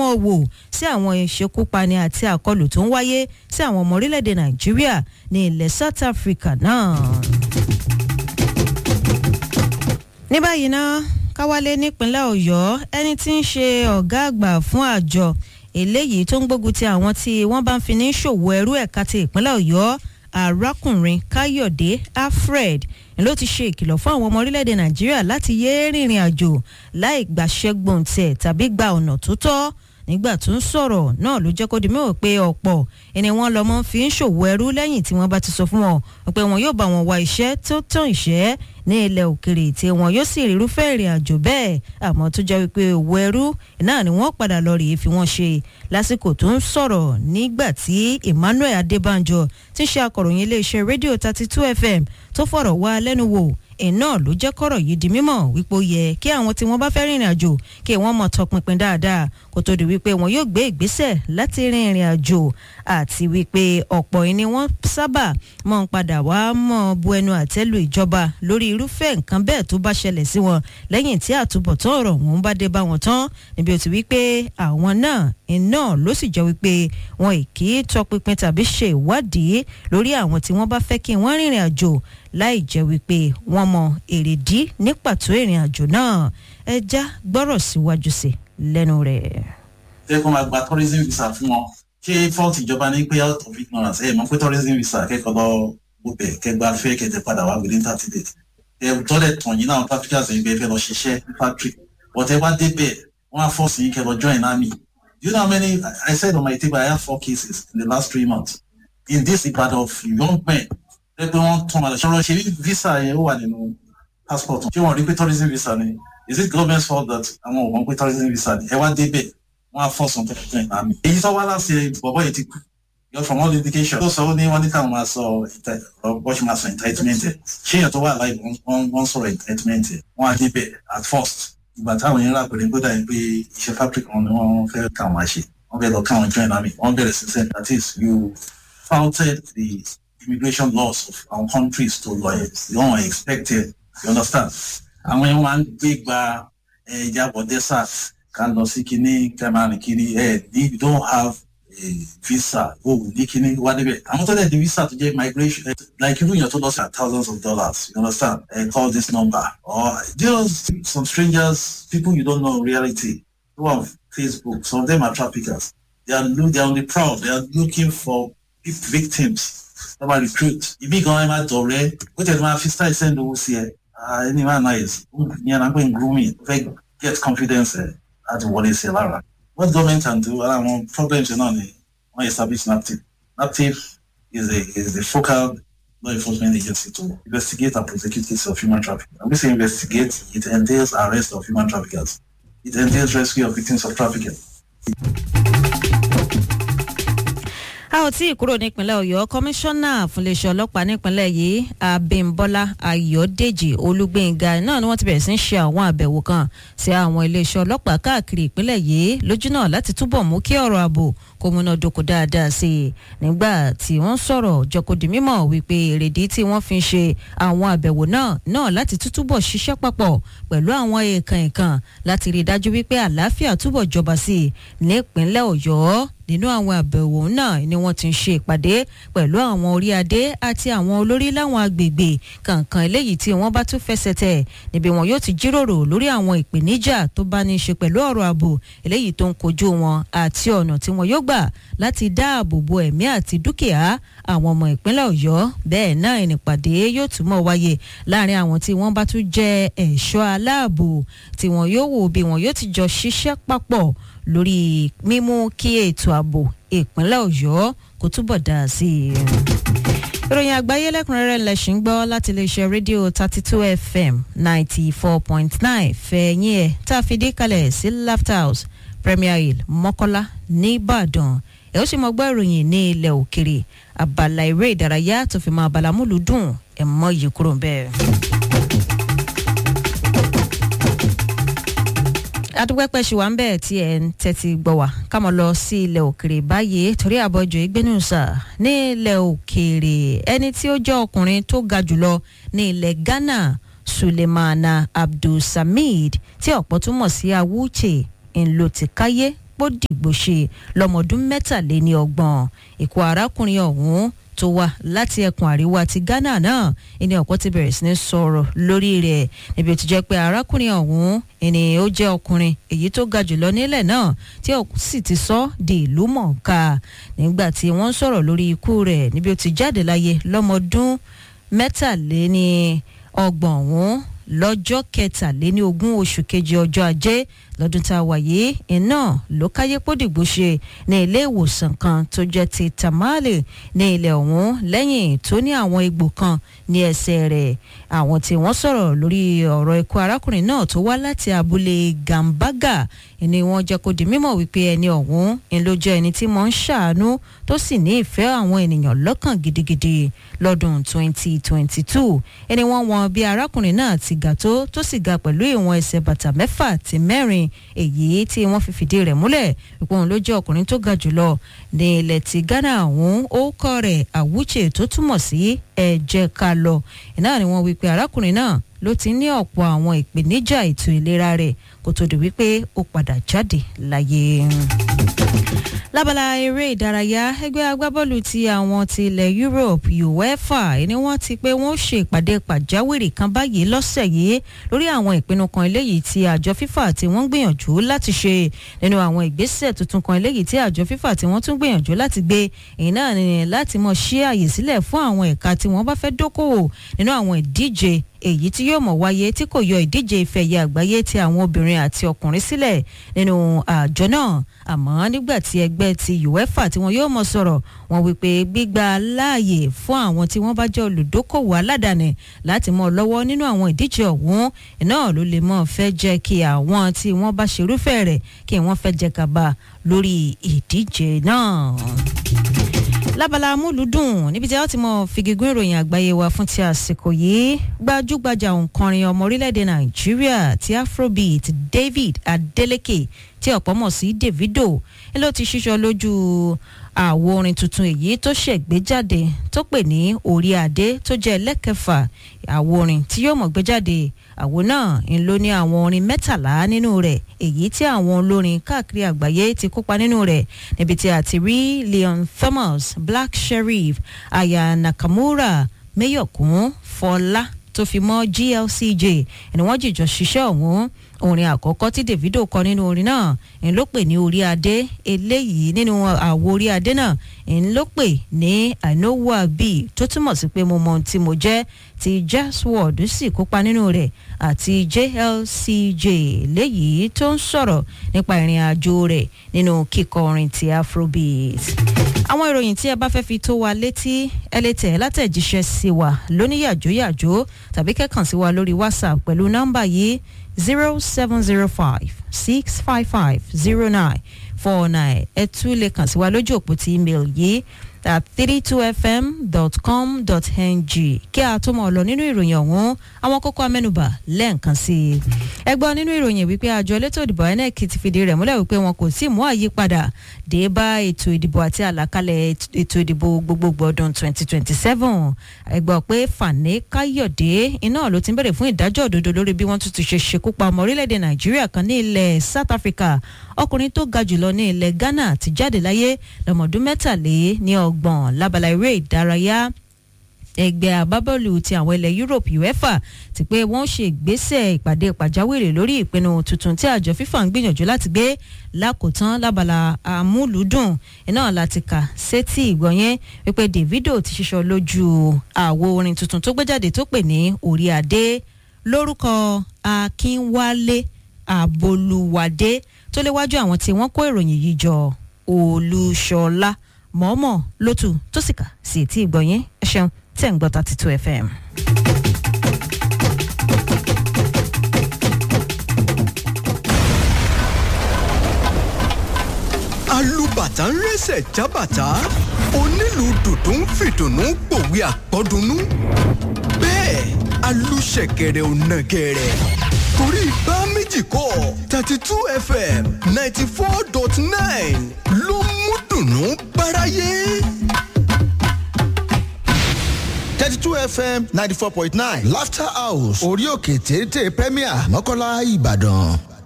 mọ́ wò sí àwọn ìṣekúpani àti àkọlù tó ń wáyé sí àwọn ọmọ orílẹ̀-èdè nàìjíríà ní ilẹ̀ south africa náà. ní báyìí ná káwálé nípínlẹ̀ ọ̀yọ́ ẹni tí ń ṣe ọ̀gá àgbà fún àjọ eléyìí tó ń gbógun ti àwọn tí wọ́n bá ń fi ní ṣòwò ẹrú ẹ̀ka ti ìpínlẹ̀ ọ̀yọ́ arákùnrin káyọ̀dé alfred ló ti ṣe ìkìlọ̀ fún àwọn ọmọ orílẹ̀-èdè nàìjíríà láti yéé rìnrìn àjò láì gbàṣẹ́gbọ̀n tiẹ̀ tàbí gba ọ̀nà tó tọ́ nígbà tó ń sọ̀rọ̀ náà ló jẹ́ kó di mẹ́wàá pé ọ̀pọ̀ ẹni wọn lọ́mọ fi ń ṣòwò ẹrú lẹ́yìn tí wọ́n bá ti sọ fún wọn pé wọn yóò bá wọn wá iṣẹ́ tó tán ìṣẹ́ ní ilẹ̀ òkèrè tí wọn yóò sì rírúfẹ́ ìrìn àjò bẹ́ẹ̀ àmọ́ tó jẹ́ wípé òwò ẹrú náà ni wọ́n padà lọ rèé fi wọ́n ṣe lásìkò tó ń sọ̀rọ̀ nígbà tí emmanuel adébánjọ ti ṣe akọ̀ròyìn iléeṣẹ́ rédíò thirty two fm tó fọ̀rọ̀ wá lẹ́nu wò iná ló jẹ́ kọ́rọ̀ yìí di mímọ̀ wípé ó yẹ kí àwọn tí wọ́n bá fẹ́ rìnrìn àjò kí wọ́n mọ̀ tọpinpin dáadáa kó tó di wípé wọn yóò gbé ìgbésẹ̀ láti rin ìrìn àjò àti wípé ọ̀pọ̀ ẹni wọ́n sábà mọ̀ ń padà wá mọ̀ bu ẹnu àtẹ́lu ìjọba lórí irúfẹ́ nǹkan bẹ́ẹ̀ tó bá ṣẹlẹ̀ sí wọn lẹ́yìn tí àtúbọ̀tán ọ̀rọ̀ wọn bá dé bá wọn tán níbi ó ti wípé àwọn náà iná ló sì jẹ́ wípé wọn ì kì í tọpinpin tàbí ṣe ìwádìí lórí àwọn tí wọ́n bá fẹ́ kí wọ́n rìnrìn àjò láì jẹ́ wípé wọ́n mọ èrèdí ní pàtó ìrìn àjò náà ẹ já gbọ́rọ̀ síwájú sí lẹ́nu rẹ̀. ṣé kó máa gba tourism visa fún wọn ṣé fault ìjọba ní pé out of ignorance ẹ mọ̀ pé tourism visa kẹ́kọ̀ọ́ lọ gbọ́bẹ̀ kẹgbà fẹ́ kẹtẹ padà wá within thirty days ẹ tọ́lẹ̀ tàn yín náà traffickers ẹ̀yìn bẹ́ẹ̀ fẹ́ lọ ṣiṣẹ́ ní factory but ẹ wá débẹ̀ wọ́n á force yín kẹ lọ join army you know how many I said on my table I have four cases in the last three months in this Ibadan of young men ẹ pé wọ́n tún padà ṣọ́rọ̀ ṣe visa yẹn ó wà nínú passport ṣé wọ́n rí pé tourism visa ni is it government's fault that àwọn ò mọ̀ pé tourism visa ni ẹ wá débẹ̀ wọ́n á force on to join army èyí tó wá láti bọ̀bọ̀ yìí ti kú yọ from all indication tó sọ ó ní wọ́n ní káwọn máa sọ bọ́ ṣe máa sọ entitlement ẹ̀ ṣé èèyàn tó wà láì wọ́n sọ̀rọ̀ entitlement ẹ̀ wọ́n á débẹ̀ at first ìgbà táwọn yẹn rà pẹ̀lú gbọ́dọ̀ yẹn pé iṣẹ́ fabric wọn ni wọ́n fẹ́ káwọn máa ṣe wọ́n bẹ̀rẹ̀ lọ káwọn join army wọ́n bẹ̀rẹ̀ sí send that is you faulted the immigration laws of our countries to lawyers you don't expect it you understand àwọn yẹn máa ń gbé gba ìjábọ̀ desert ká lọ sí kinní kẹmàrin kiri ẹ ní you don't have a visa o ní kinní wá níbẹ̀ àwọn tó lẹ̀ di visa tó jẹ́ migration like irú yẹn tó lọ sí thousands of dollars you understand uh, call this number or just some strangers people you don't know in reality who have Facebook some of them are traffickers they are they are on the prowl they are looking for victims wọ́n máa recruit ibi gan ẹ máa dọ̀rẹ́ ó tẹ̀lé máa fi style send owó sí ẹ ẹni máa nice ìyẹn náà pé n grooming fẹ́ get confidence ẹ láti wọlé sí ẹ lára what government can do ara àwọn problems náà ni wọ́n establish naptip naptip is a is a focal law enforcement agency to investigate and prosecute cases of human trafficking and we say investigate it entails arrest of human traffickers it entails rescue of victims of trafficking. a ò tí ì kúrò nípínlẹ̀ ọ̀yọ́ kọmíṣánná fúnléeṣẹ́ ọlọ́pàá nípínlẹ̀ yìí abímbọ́lá ayọ̀dèjì olúgbénga náà ni wọ́n ti bẹ̀rẹ̀ sí ń ṣe àwọn àbẹ̀wò kan sí àwọn iléeṣẹ́ ọlọ́pàá káàkiri ìpínlẹ̀ yìí lójú náà láti túbọ̀ mú kí ọ̀rọ̀ ààbò kó múná dóko dáadáa sí i nígbà tí wọ́n sọ̀rọ̀ jọkòdì mímọ̀ wípé èrèdí tí wọ́n fi ń ṣe àwọn àbẹ̀wò náà náà láti túbọ̀ ṣiṣẹ́ papọ̀ pẹ̀lú àwọn èèkàn ìkàn láti rí i dájú wípé àlàáfíà túbọ̀ jọba sí i nípínlẹ̀ ọ̀yọ́ nínú àwọn àbẹ̀wò náà ni wọ́n ti ń ṣe ìpàdé pẹ̀lú àwọn orí adé àti àwọn olórí láwọn agbègbè kankan eléyìí tí wọ́n bá tún fẹsẹ̀ tẹ̀ níbi wọn yóò ti jíròrò lórí àwọn ìpèníjà tó bá ní í ṣe pẹ̀lú ọ̀rọ̀ ààbò eléyìí tó ń kojú wọn àti ọ̀nà tí wọn yóò gbà láti dáàbò bo ẹ̀mí àti dúkìá àwọn ọmọ ìpínlẹ̀ ọ̀yọ́ bẹ́ẹ̀ náà ìnìpàdé yóò tún mọ̀ wáyé láàrin àwọn tí wọ́n bá tún jẹ́ ẹ̀ṣọ́ aláàbò tí wọn yóò wò bí wọn yóò ti jọ ṣiṣẹ́ papọ̀ lórí mímú kí ètò ààbò ìpínlẹ̀ ọ̀yọ́ kó túbọ̀ dáa sí i. ìròyìn àgbáyé lẹ́kùnrẹ́rẹ́ lẹ́sìn gbọ́ láti iléeṣẹ́ rédíò thirty two fm ninety four point nine fẹ̀yìn ẹ̀ tá a fi dé kalẹ̀ sí laughter house premier hill mọ́kọ́lá nìbàdàn ẹ̀ ó sì mọ gbọ́ ìròyìn ní ilẹ̀ òkèrè abala eré ìdárayá tó fi mọ abala múlùdùn ẹ̀ mọ́ yìí kúrò bẹ́ẹ̀. adúpẹ́pẹ́ ṣì wà ń bẹ̀ tí ẹ̀ ń tẹ́tí gbọ́ wá kámọ́ lọ sí ilẹ̀ òkèrè báyìí torí àbọ̀jọ ìgbénusà ní ilẹ̀ òkèrè ẹni tí ó jẹ́ ọkùnrin tó ga jùlọ ní ilẹ̀ ghana sulemana abdulsamid tí ọ̀pọ̀ túmọ̀ sí awuche ńlò ti káyé pódìgbòṣe lọ́mọdún mẹ́tàléní ọgbọ̀n ikú arákùnrin ọ̀hún tó wá láti ẹkùn àríwá ti ghana náà ẹni ọ̀pọ̀ ti bẹ̀rẹ̀ sí ní sọ̀rọ̀ lórí rẹ̀ níbi tó jẹ́ pé arákùnrin ọ̀hún ẹni ó jẹ́ ọkùnrin èyí tó ga jùlọ nílẹ̀ náà tí ó sì ti sọ di ìlú mọ̀ọ́ká nígbà tí wọ́n ń sọ̀rọ̀ lórí ikú rẹ̀ níbi ó ti jáde láyé lọ́mọdún mẹ́tàléní ọgbọ̀n ọ̀hún lọ́jọ́ kẹtàléní ogún oṣù kejì ọjọ́ ajé lọ́dún tá a wà yìí iná ló káyé pódìgbò ṣe ní ilé ìwòsàn kan tó jẹ́ ti tamale ní ilẹ̀ ọ̀hún lẹ́yìn tó ní àwọn egbò kan ní ẹsẹ̀ rẹ̀ àwọn tí wọ́n sọ̀rọ̀ lórí ọ̀rọ̀ ikú arákùnrin náà tó wá láti abúlé gambaga ni wọ́n jẹ́ kó di mímọ̀ wípé ẹni ọ̀hún ń ló jẹ́ ẹni tí mò ń ṣàánú tó sì ní ìfẹ́ àwọn ènìyàn lọ́kàn gidigidi lọ́dún 2022 ẹni wọ́n wọn bí arákùnrin náà ti ga tó tó sì ga pẹ̀lú ìwọ̀n ẹsẹ̀ bàtà mẹ́fà àti mẹ́rin èyí tí wọ́n fi fìdí rẹ̀ múlẹ̀ wípé òun ló jẹ́ ọkùnrin tó ga jùlọ ní ilẹ̀ ti ghana ọ̀hún ó kọ́ rẹ̀ àwùjẹ tó túmọ̀ sí ẹ̀jẹ̀ ká lọ iná ni wọ́n wí pé arákùnrin náà ló ti ní ọ̀pọ̀ àwọn ìpèníjà ètò ìlera rẹ̀ kó tó di wípé ó padà jáde láyé lábala eré ìdárayá ẹgbẹ́ agbábọ́ọ̀lù ti àwọn ti ilẹ̀ Europe UEFA ni wọ́n ti pé wọ́n ṣe ìpàdé pàjáwìrì kan báyìí lọ́sẹ̀ yìí lórí àwọn ìpinnu kan eléyìí tí àjọ FIFA tí wọ́n gbìyànjú láti ṣe nínú àwọn ìgbésẹ̀ tuntun kan eléyìí tí àjọ FIFA tí wọ́n tún gbìyànjú láti gbé èyí náà ni láti mọ̀ ṣí àyè sílẹ̀ fún àwọn ẹ̀ka tí wọ́n bá fẹ́ dókòwò nínú àwọn ìdíje èyí tí yóò mọ̀ wáyé tí kò yọ ìdíje ìfẹ̀yẹ àgbáyé ti àwọn obìnrin àti ọkùnrin sílẹ̀ nínú àjọ náà àmọ́ nígbà tí ẹgbẹ́ ti UEFA tí wọn yóò mọ̀ sọ̀rọ̀ wọn wípé gbígba láàyè fún àwọn tí wọ́n bá jẹ́ olùdókòwò aládàáni láti mọ̀ lọ́wọ́ nínú àwọn ìdíje ọ̀hún náà ló lè mọ̀ fẹ́ jẹ́ kí àwọn tí wọ́n bá ṣerúfẹ́ rẹ̀ kí wọ́n fẹ́ jẹ gàba lórí ìdíje náà lábala amúlùdùn níbi tí a ti mọ fìgigún ìròyìn àgbáyé wa fún ti àsìkò yìí gbajúgbajà òǹkọrin ọmọ orílẹ̀-èdè nàìjíríà ti afrobeat david adeleke tí ọ̀pọ̀ mọ̀ sí davido ló ti ṣíṣọ lójú àwo orin tuntun èyí tó ṣẹ̀gbéjáde tó pè ní orí adé tó jẹ́ ẹlẹ́kẹfà àwo orin tí yóò mọ̀ gbé jáde àwo náà ń lò ní àwọn orin mẹ́tàlá nínú rẹ̀ èyí tí àwọn olórin káàkiri àgbáyé ti kópa nínú rẹ̀ níbi tí a ti rí leon thomas black sheriff aya nakamura mayokun fọlá tó fi mọ́ glcj ẹni wọ́n jìjọ ṣiṣẹ́ ọ̀hún orin àkọ́kọ́ tí davido kọ nínú orin náà ń ló pè ní orí adé eléyìí nínú àwo orí adé náà ń ló pè ní i know who i be tó túmọ̀ sí pé mo mọ ohun tí mo jẹ́ ti jasword sì kópa nínú rẹ̀ àti jlcj léyìí tó ń sọ̀rọ̀ nípa ìrìn àjò rẹ̀ nínú kíkọ orin ti afrobeat àwọn ìròyìn tí ẹ bá fẹ́ fi tó wa létí ẹ lè tẹ̀ látẹ̀jíṣẹ́ sí wa lóníyàjóyàjó tàbí kẹ́kàn sí wa lórí whatsapp pẹ̀lú nọ́mbà yìí zero seven zero five six five five zero nine four nine ẹ tún lè kàn sí wa lójú òpó ti email yìí at three two fm dot com dot ng kí a tó mọ̀ lọ nínú ìròyìn ọ̀hún àwọn kókó amẹ́nubà lẹ́ẹ̀kan sí i. ẹ gbọ́ nínú ìròyìn wípé àjọ elétò ìdìbò inec ti fìdí rẹ̀ múlẹ̀ wípé wọn kò tí ì mú àyípadà dé bá ètò ìdìbò àti àlàkalẹ̀ ètò ìdìbò gbogbogbò ọdún twenty twenty seven ẹ gbọ́ pé fani káyọ̀dé iná ló ti ń bẹ̀rẹ̀ fún ìdájọ́ òdodo lórí bí wọ́n tún ti ṣe ṣekú pa ọmọ orílẹ̀-èdè nàìjíríà kan ní ilẹ̀ south africa ọkùnrin tó ga jùlọ ní ilẹ̀ ghana ti jáde láyé lọ́mọdún mẹ́tàlé ní ọgbọ̀n lábala eré ìdárayá ẹgbẹ́ àbábọ́ọ̀lù ti àwọn ilẹ̀ Europe UEFA ti pé wọ́n ṣe ìgbésẹ̀ ìpàdé pàjáwìrì lórí ìpinnu tuntun tí àjọ FIFA ń gbìyànjú láti gbé lákòótán lábala àmúlùdùn iná láti kà sétí ìgbọ̀nyẹn wípé Davido ti ṣiṣọ́ lójú àwo orin tuntun tó gbé jáde tó pè ní orí adé lórúkọ Akínwálé Àbolúwadé tó léwájú àwọn tí wọ́n kó ìròyìn yìí jọ Olúṣọlá mọ̀ọ́mọ̀ lótú tó sì kà sí etí ìgbọ̀nyẹn ẹ ṣeun tẹ̀ ń gbọ́ thirty two fm. alùbàtà ń rẹ́sẹ̀ jábàtà onílù dùdú ń fìdùnnú pòwe àpọ́dúnú bẹ́ẹ̀ alùṣẹ̀kẹ̀rẹ̀ ò nàgẹ̀rẹ̀ torí bá méjì kọ́ thirty two fm ninety four dot nine ló mú dùnnú báráyé. thirty two fm ninety four point nine laughter house orí òkè téńté premier mọ́kànlá ìbàdàn.